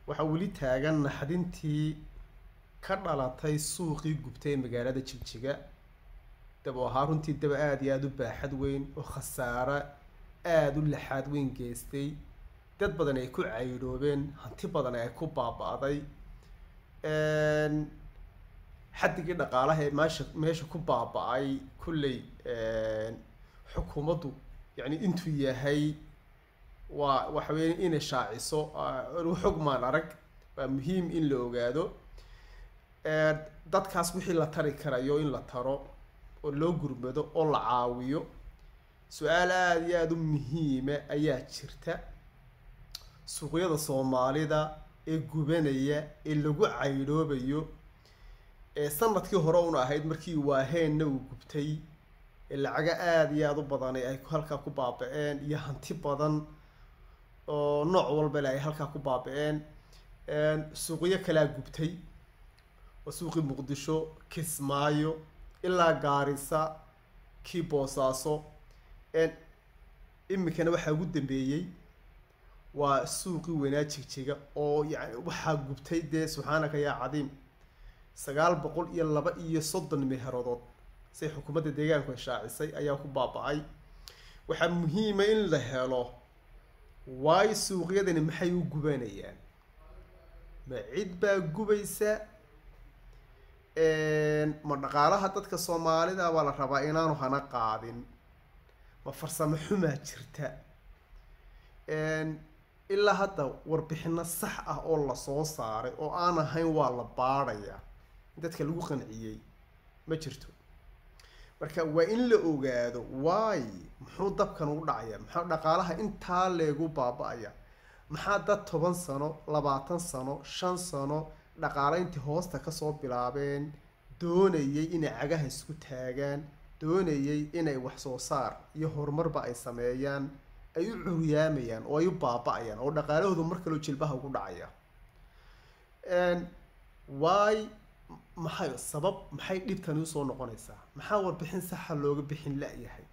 waxaa weli taagan naxdintii ka dhalatay suuqii gubtay ee magaalada jigjiga dab oo ahaa runtii daba aada iyo aada u baaxad weyn oo khasaare aada u laxaad weyn geystay dad badan ay ku caydhoobeen hanti badan ay ku baaba-day xaddigii dhaqaalaha ee meesha meesha ku baaba-ay kulley xukuumaddu yacni intuu yahay waa waxa weeye inay shaaciso xog maan arag waa muhiim in la ogaado dadkaas wixii la tari karayo in la taro oo loo gurmado oo la caawiyo su-aal aada iyo aada u muhiima ayaa jirta suuqyada soomaalida ee gubanaya ee lagu caydhoobayo ee sanadkii hore una ahayd markii waaheenna uu gubtay ee lacaga aada iyo aada u badanay ay halkaa ku baaba-een iyo hanti badan oo nooc walbale ay halkaa ku baaba-een suuqyo kalea gubtay waa suuqii muqdisho kismaayo ilaa gaarisa kii boosaaso iminkana waxaa ugu dambeeyey waa suuqii weynaa jigjiga oo yani waxaa gubtay dee subxaanaka yaa cadiim sagaal boqol iyo laba iyo soddon meherodood say xukuumadda deegaanku ay shaacisay ayaa ku baaba-ay waxaa muhiima in la helo waayo suuqyadani maxay u gubanayaan ma cid baa gubaysa ma dhaqaalaha dadka soomaalida baa la rabaa inaanu hana qaadin ma farsamo xumaa jirta ilaa hadda warbixino sax ah oo lasoo saaray oo aan ahayn waa la baadhaya dadka lagu qanciyey ma jirto marka waa in la ogaado waay muxuu dabkan u dhacaya maxaa dhaqaalaha intaa leegu baaba-aya maxaa dad toban sano labaatan sano shan sano dhaqaale intii hoosta kasoo bilaabeen doonayay inay cagaha isku taagaan doonayay inay wax soo saar iyo horumarba ay sameeyaan ay u curyaamayaan oo ay u baaba-ayaan oo dhaqaalahoodu mar kaloo jilbaha ugu dhacaya waay maxay sabab maxay dhibtani usoo noqonaysaa maxaa warbixin saxa looga bixin la-yahay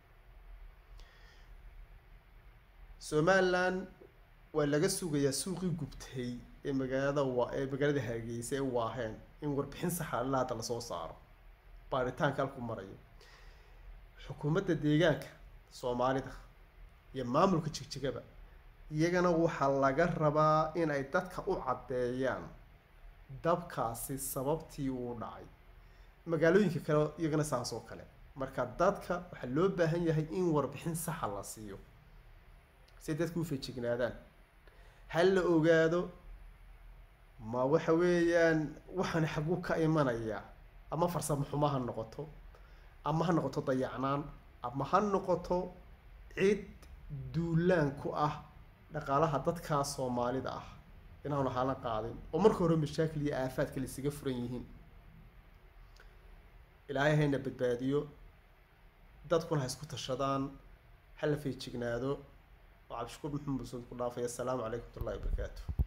somalilan waa laga sugayaa suuqii gubtay ee magaalada wa ee magaalada hargeysa ee waaheen in warbixin saxa ilaa hadda lasoo saaro baaritaanka halku marayo xukuumadda deegaanka soomaalida iyo maamulka jigjigaba iyagana waxaa laga rabaa inay dadka u caddeeyaan dabkaasi sababtii uu dhacay magaalooyinka kale iyagana saas oo kale marka dadka waxaa loo baahan yahay in warbixin saxa la siiyo si dadka u feejignaadaan ha la ogaado ma waxa weeyaan waxaan xagu ka imanaya ama farsamo xumo ha noqoto ama ha noqoto dayacnaan ama ha noqoto cid duulaan ku ah dhaqaalaha dadkaa soomaalida ah inaanu hala qaadin oo marka hore mashaakil iyo aafaadka laisaga furan yihiin ilaahay hayna badbaadiyo dadkuna ha isku tashadaan hala feejignaado oo cabdishakuur maxamed musuud ku dhaafay assalaamu calaykum watullahi wabarakaatu